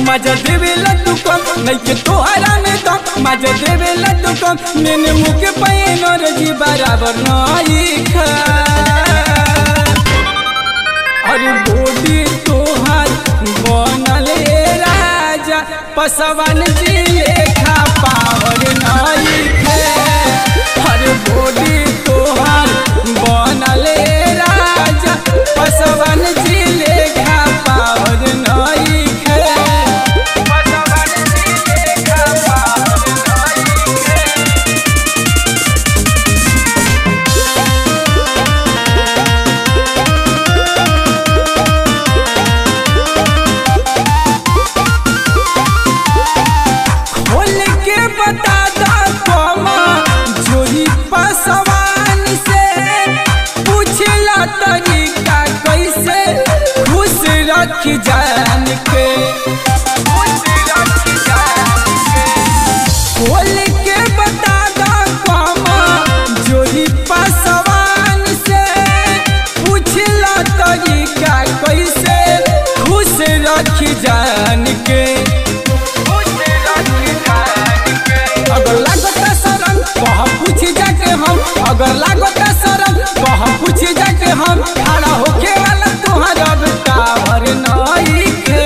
मजा देवेला तू कम नहीं के तोहरा में दम मजा देवेला तू कम मैंने मुँह के पैन और जी बराबर नहीं खा अरे बॉडी तोहार बनल ए राजा पसवन जी लेखा पावर नहीं खे अरे बॉडी तोहार बनल ए राजा पसवन जी लेखा पावर नहीं खे पसवन जी लेखा पावर नहीं खे खोल के बता दा कोमा जोही पसवान से पूछला तरीका कैसे खुश रख जान के खोल के बता दा कोमा जोही पसवान से पूछला तरीका कैसे खुश रख जान के अगर लागत शरम कह पूछ जाके हम अगर लागत शरम कह पूछ जाके हम खड़ा होके वाला तोहर अब टावर नहीं खे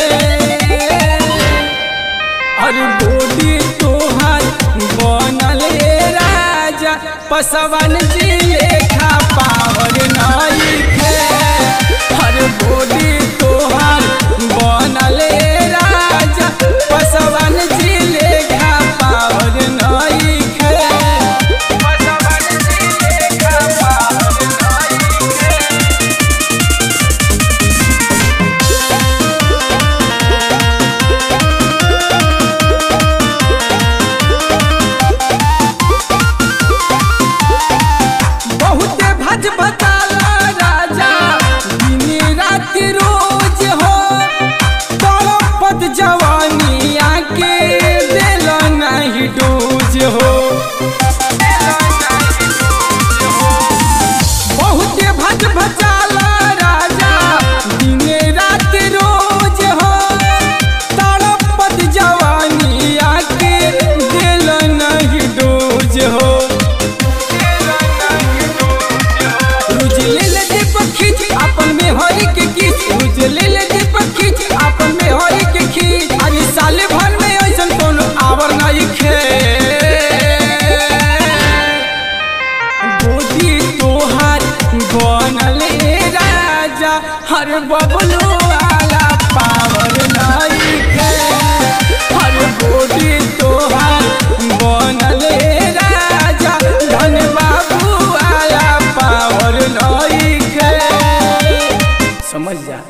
अरे बॉडी तोहर बनल ए राजा पसवन जी लेखा पावर नहीं खे अरे बॉडी तोहर बनल ए राजा पसवन जी लेखा पावर नहीं खे पसवन जी लेखा पावर नहीं खे बहुते भज बताला राजा दिन रात रोज हो तड़पत जवानी आके दिल नहीं डूज हो बहुते भज भचाला राजा दिन रात रोज हो तड़पत जवानी आके दिल नहीं डूज हो रुझले ले दीपक खींच अपन में हरी के खींच रुझले ले दीपक खींच अपन में हरी के खींच अरे साले भर में ऐसन कोनो आवर नहीं खे गोदी तोहार बनल ए राजा हर बबलू वाला पावर नहीं खे हर गोदी तोहार बनल ए राजा धन बाबू वाला पावर नहीं खे समझ जा